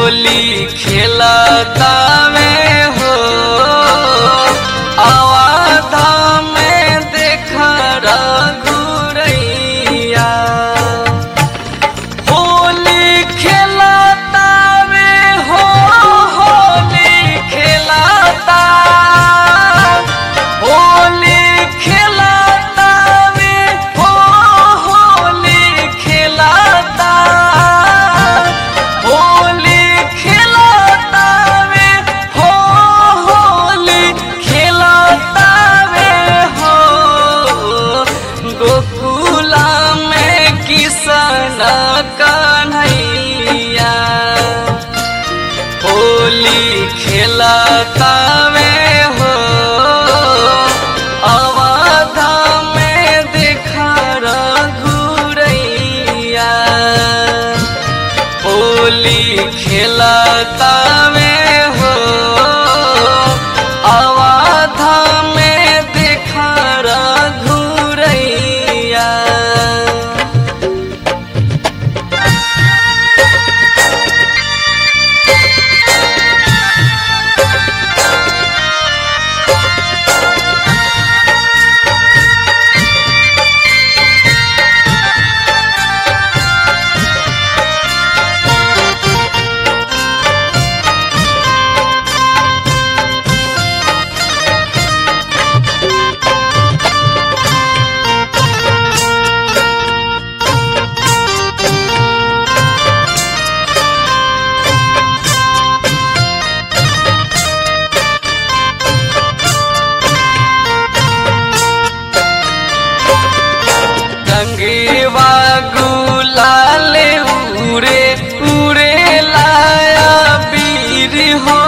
होली खेलता में हो आवाधा में देख रघुरैया होली खेलता में हो होली खेलता होली खेलता में हो होली खेलता होली खेलता में हो होली खेलता में हो गोकुला में किसन कन्हैया होली खेलता में हो अवधा में देखा रघुरैया होली खेलता में हो अवधा में देखा रघुरैया रंगीवा गुलाल उरे उरे लाया वीर हो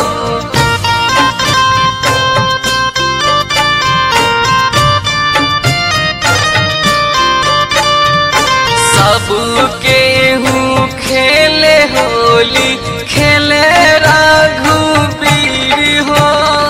सबके हूँ खेले होली खेले रघुबीर हो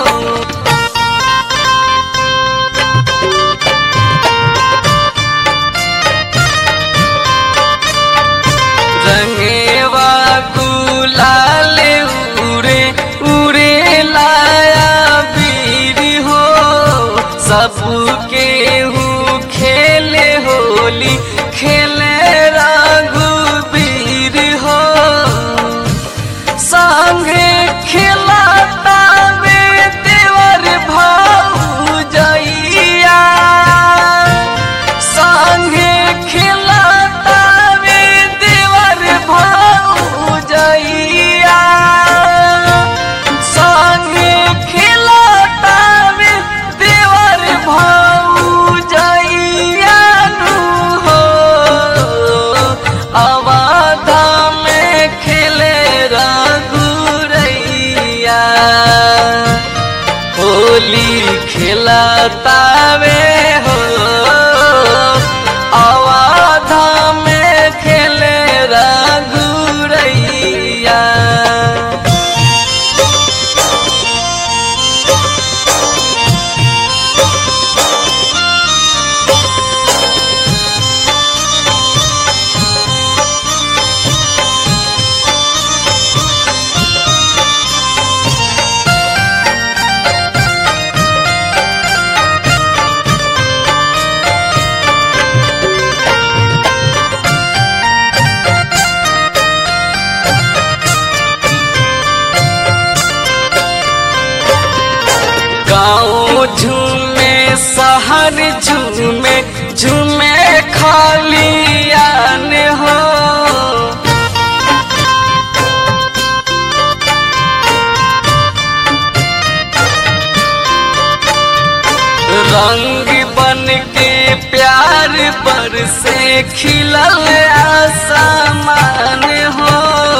रंगेवा गुलाल उरे उरे लाया वीर हो सबके हूँ खेले होली खेले रघुबीर हो संगे खिलाता में देवर भाऊ जइया संगे खिलाता में देवर भाऊ जइया संगे खिलाता में देवर भाऊ जइया नु हो अवाधा में खेले रघुरैया होली खेलता वे हो अवाधा में खेले रघुरैया गाँव झूमे शहर झूमे झूमे खाली आन हो रंग बन के प्यार पर से खिलल आसमान हो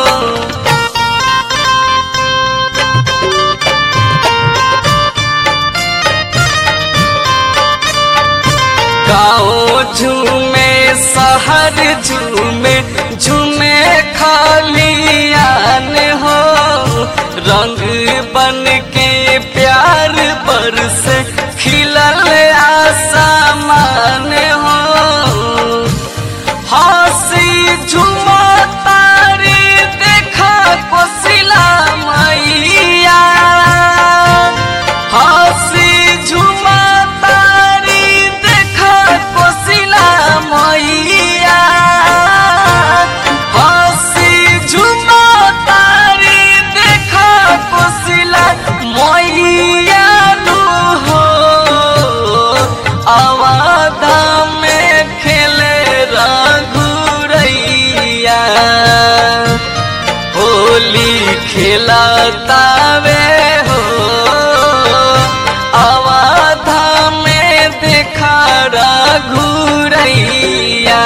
गाँव झूमे शहर झूमे झूमे खाली आन हो रंग बन के प्यार बरस खिलल आसमान हो हंसी झुमा तारी देखा को खिलतावे हो अवाधा में देखा घुरैया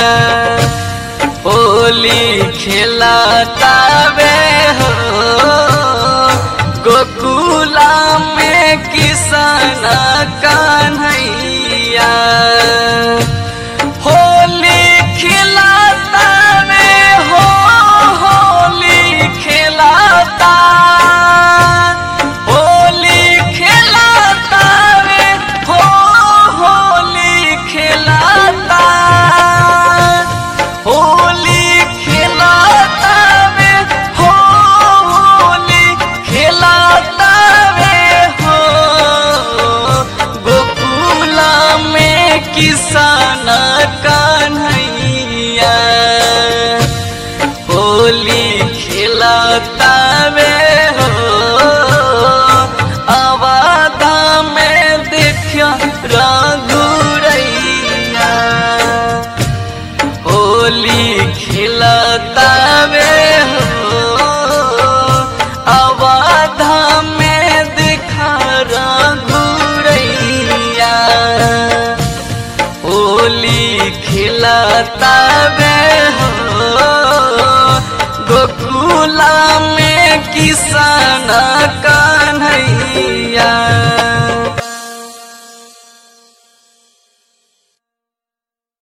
होली खिलतावे हो गोकुला में किसान कान्हैया होली खिलाता में हो होली खिलाता होली खिलाता में हो होली खिलाता होली खिलाता में हो होली खिलाता में हो गोकुला में किसान कान्हैया होली खिलाता में हो आवादा में देखा रघुरैया होली खिलाता में हो आवाधा में दिखा घुरैया होली खिलाता में हो गोकुला में किसान कान्हैया